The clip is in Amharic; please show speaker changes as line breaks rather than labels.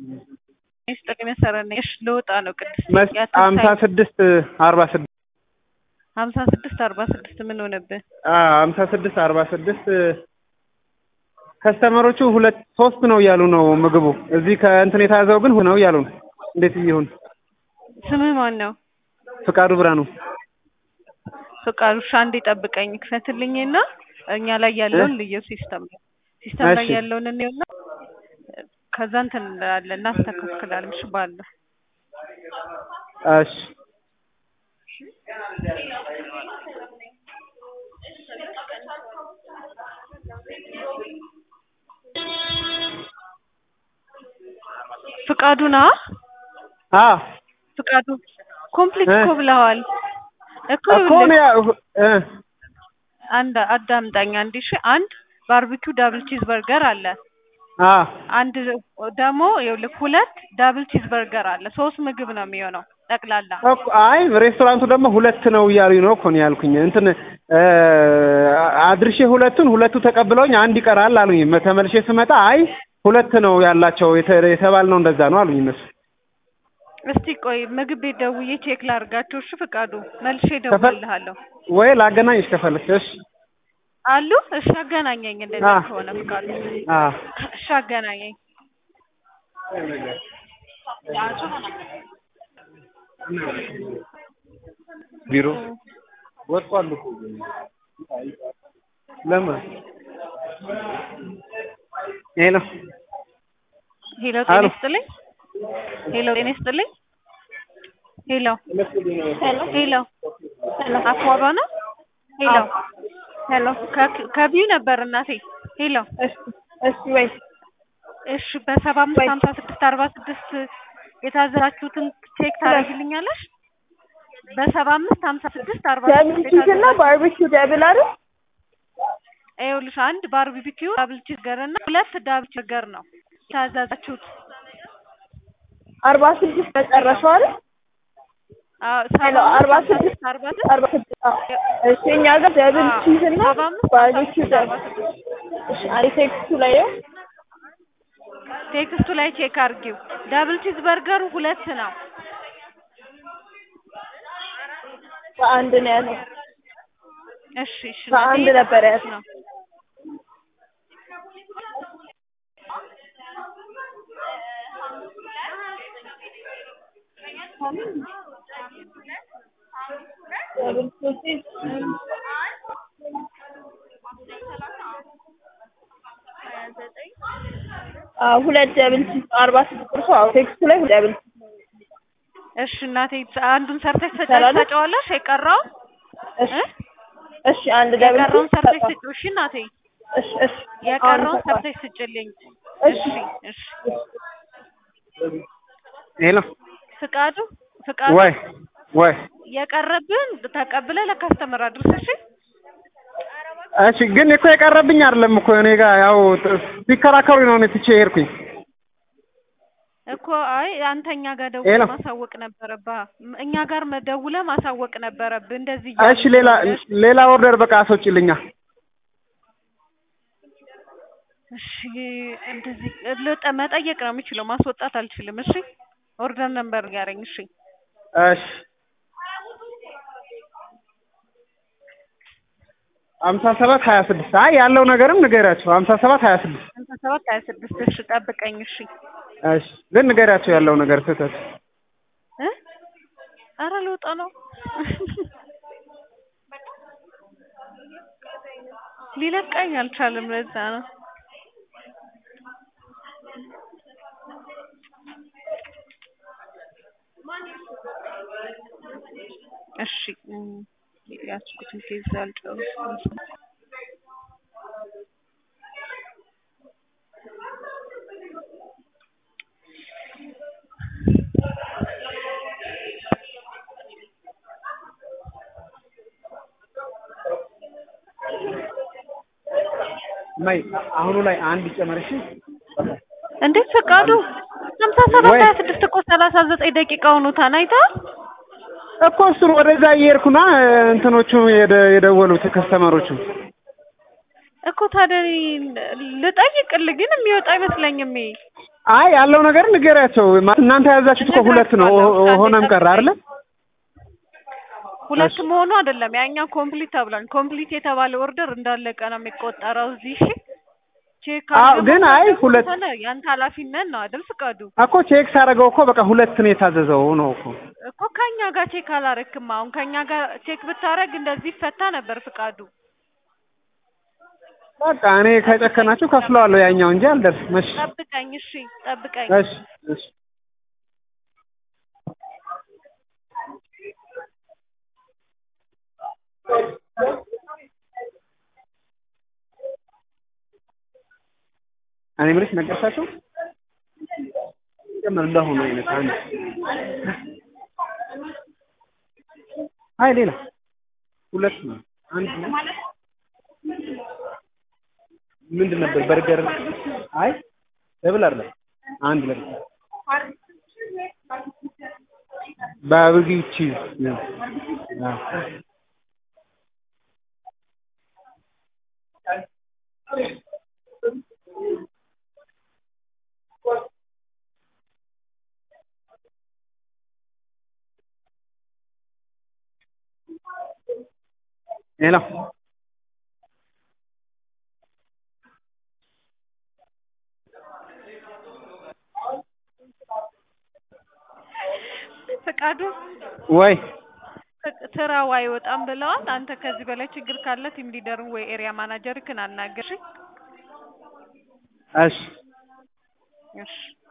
ጥቅም የሰረነሽ ልወጣ ነው ቅድስት
ሀምሳ ስድስት አርባ ስድስት
ሀምሳ ስድስት አርባ ስድስት ምን ሆነብህ?
ሀምሳ ስድስት አርባ ስድስት ከስተመሮቹ ሁለት ሶስት ነው እያሉ ነው ምግቡ እዚህ ከእንትን የተያዘው ግን ነው እያሉ ነው። እንዴት ይሁን?
ስምህ ማን ነው?
ፍቃዱ ብርሃኑ።
ፍቃዱ እሺ፣ አንዴ ጠብቀኝ ክፈትልኝና እኛ ላይ ያለውን ልዩ ሲስተም ነው ሲስተም ላይ
እሺ።
ያለውን እንየውና ከዛ እንትን እንላለን እናስተካክላለን። እሺ ባለ
እሺ
ፍቃዱ ና
አ
ፍቃዱ ኮምፕሊት
እ?
እኮ ብለዋል እኮ
እኮ
ይኸውልህ፣
ነው ያው እ
አንድ አዳምጠኝ አንዴ እሺ። አንድ ባርቢኪው ዳብል ቺዝ በርገር አለ።
አ
አንድ ደግሞ ይኸውልህ ሁለት ዳብል ቺዝ በርገር አለ። ሶስት ምግብ ነው የሚሆነው ጠቅላላ።
እኮ አይ ሬስቶራንቱ ደግሞ ሁለት ነው እያሉኝ ነው እኮ ነው ያልኩኝ። እንትን እ አድርሼ ሁለቱን ሁለቱ ተቀብለውኝ አንድ ይቀራል አሉኝ። ተመልሼ ስመጣ አይ ሁለት ነው ያላቸው የተ- የተባልነው እንደዛ ነው አሉኝ እነሱ።
እስቲ ቆይ ምግብ ቤት ደውዬ ቼክ ላድርጋቸው። እሺ ፍቃዱ መልሼ እደውልልሃለሁ።
ወይ ላገናኝሽ ከፈለግሽ። እሺ
አሉ እሺ አገናኘኝ። እንደዛ
አ
ከሆነ ፍቃዱ
አ
እሺ አገናኘኝ።
ቢሮ ወጥቷል እኮ ለምን ሄሎ
ሄሎ ጤና
አሎ።
ይስጥልኝ። ሄሎ ጤና ይስጥልኝ። ሄሎ ሄሎ አኳባ ነው። ሄሎ
ሄሎ
ከ- ከቢዩ ነበር እናቴ። ሄሎ
እሺ እሺ ወይ
እሺ በሰባ አምስት
ወይ-
ሀምሳ ስድስት አርባ ስድስት የታዘዛችሁትን ቼክ ታደርግልኛለሽ? በሰባ አምስት ሀምሳ ስድስት አርባ
ደብል
ስድስት
ቺዝ እና ባርቢኪው ደብል አይደል?
ይኸውልሽ አንድ ባርቢኪው ዳብል ቺዝ በርገር እና ሁለት ዳብል ቺዝ በርገር ነው የታዘዛችሁት።
አርባ ስድስት መጨረሻው አይደል?
አዎ
ሄሎ
ሰባ
አርባ
አምስት ሀምሳ
ስድስት
ስድስት አርባ ስድስት
አርባ ስድስት አዎ። እሺ እኛ ጋር ደብል
አዎ፣
ቺዝ እና
ሰባ አምስት ሀምሳ
ባርቢኪው
ስድስት አርባ
ደብል
ስድስት
እሺ አይ ቴክስቱ ላይ ነው።
ቴክስቱ ላይ ቼክ አድርጊው። ዳብል ቺዝ በርገሩ ሁለት ነው።
በአንድ ነው ያለው።
እሺ እሺ
በአንድ
እናቴ
ነበር
እየጠበኩሽ
ያለው።
ነው።
ደብል ቺዝ አዎ ሁለት ደብል ቺዝ አርባ ስድስት እርሱ አዎ ቴክስቱ ላይ ሁለት ደብል ቺዝ
እሺ እናቴ አንዱን ሰርተሽ
ይቻላል?
ሰጫዋለሽ የቀረው
እሺ
እ?
እሺ አንድ ደብል
የቀረውን
ቺዝ
ሰርተሽ
ሰጠው።
ስጪው። እሺ እናቴ
እሺ እሺ
የቀረውን
አሁን ሰጠዋል።
ሰርተሽ ስጭልኝ።
እሺ
እሺ እሺ
ሄሎ
ፍቃዱ ፍቃዱ
ወይ ወይ
የቀረብን ተቀብለ ለካስተመር አድርስ። እሺ
እሺ ግን እኮ የቀረብኝ አይደለም እኮ እኔ ጋር ያው ት- ሲከራከሩኝ ነው እኔ ትቼ ሄድኩኝ።
እኮ አይ አንተ እኛ ጋር
ሄሎ።
ደውለህ ማሳወቅ ነበረብህ። እኛ ጋር መደውለህ ማሳወቅ ነበረብህ። እንደዚህ
እሺ ሌላ ሌላ ኦርደር በቃ አስወጪልኛ።
እሺ እንደዚህ ልጠ መጠየቅ ነው የምችለው፣ ማስወጣት አልችልም። እሺ ኦርደር ነምበር ያረኝ። እሺ
እሺ ሀምሳ ሰባት ሀያ ስድስት አይ ያለው ነገርም ንገሪያቸው። ሀምሳ ሰባት ሀያ ስድስት
ሃምሳ ሰባት ሀያ ስድስት እሺ ጠብቀኝ። እሺ
እሺ ግን ንገሪያቸው ያለው ነገር ስህተት
እ ኧረ ልወጣ ነው ሊለቀኝ አልቻለም። ለዛ ነው እሺ እም፣ ያዝኩትን ኬዝ አልጨረስኩም።
ማይ አሁኑ ላይ አንድ ጨመርሽ።
እንዴት ፈቃዱ ሀምሳ ሰባት
ወይ-
ሀያ ስድስት እኮ ሰላሳ ዘጠኝ ደቂቃ ሆኖታል። አይተሃል?
እኮ እሱን ወደዛ እየሄድኩና እንትኖቹ የደ- የደወሉት ከስተመሮቹ
እኮ ታዲያ እኔ ልጠይቅልህ ግን የሚወጣ አይመስለኝም። ይሄ
አይ ያለው ነገር ንገሪያቸው። ማ- እናንተ የያዛችሁት እኮ ሁለት ነው። ኦ- ኦ- ሆነም ቀረ አይደለ?
ሁለት መሆኑ አይደለም ያኛው ኮምፕሊት ተብሏል። ኮምፕሊት የተባለ ኦርደር እንዳለቀ ነው የሚቆጠረው እዚህ። እሺ ቼክ
አዎ፣
አድርገው
ግን አይ
ደግሞ
ሁለት-
ከሆነ ያንተ ኃላፊነት ነው አይደል? ፍቃዱ
እኮ ቼክ ሳደርገው እኮ በቃ ሁለት ነው የታዘዘው ነው እኮ።
እኮ ከኛ ጋር ቼክ አላረክም። አሁን ከኛ ጋር ቼክ ብታረግ እንደዚህ ይፈታ ነበር ፍቃዱ።
በቃ እኔ ከጨከናችሁ ከፍለዋለሁ ያኛው እንጂ አልደርስም። እሺ
ጠብቀኝ፣ እሺ ጠብቀኝ።
እሺ እሺ እኔ የምልሽ ነገርሻቸው ጀመር እንዳሁኑ አይነት አንድ አይ ሌላ ሁለት ነው አንድ ነው ምንድን ነበር በርገር አይ ደብል አይደለም አንድ ለብቻ ባርቢኪው ቺዝ ነው አዎ ሄሎ
ፍቃዱ
ወይ
ፍ- ስራው አይወጣም ብለዋል። አንተ ከዚህ በላይ ችግር ካለ ቲም ሊደርን ወይ ኤሪያ ማናጀርክን አናግር። እሺ?
እሺ
እሺ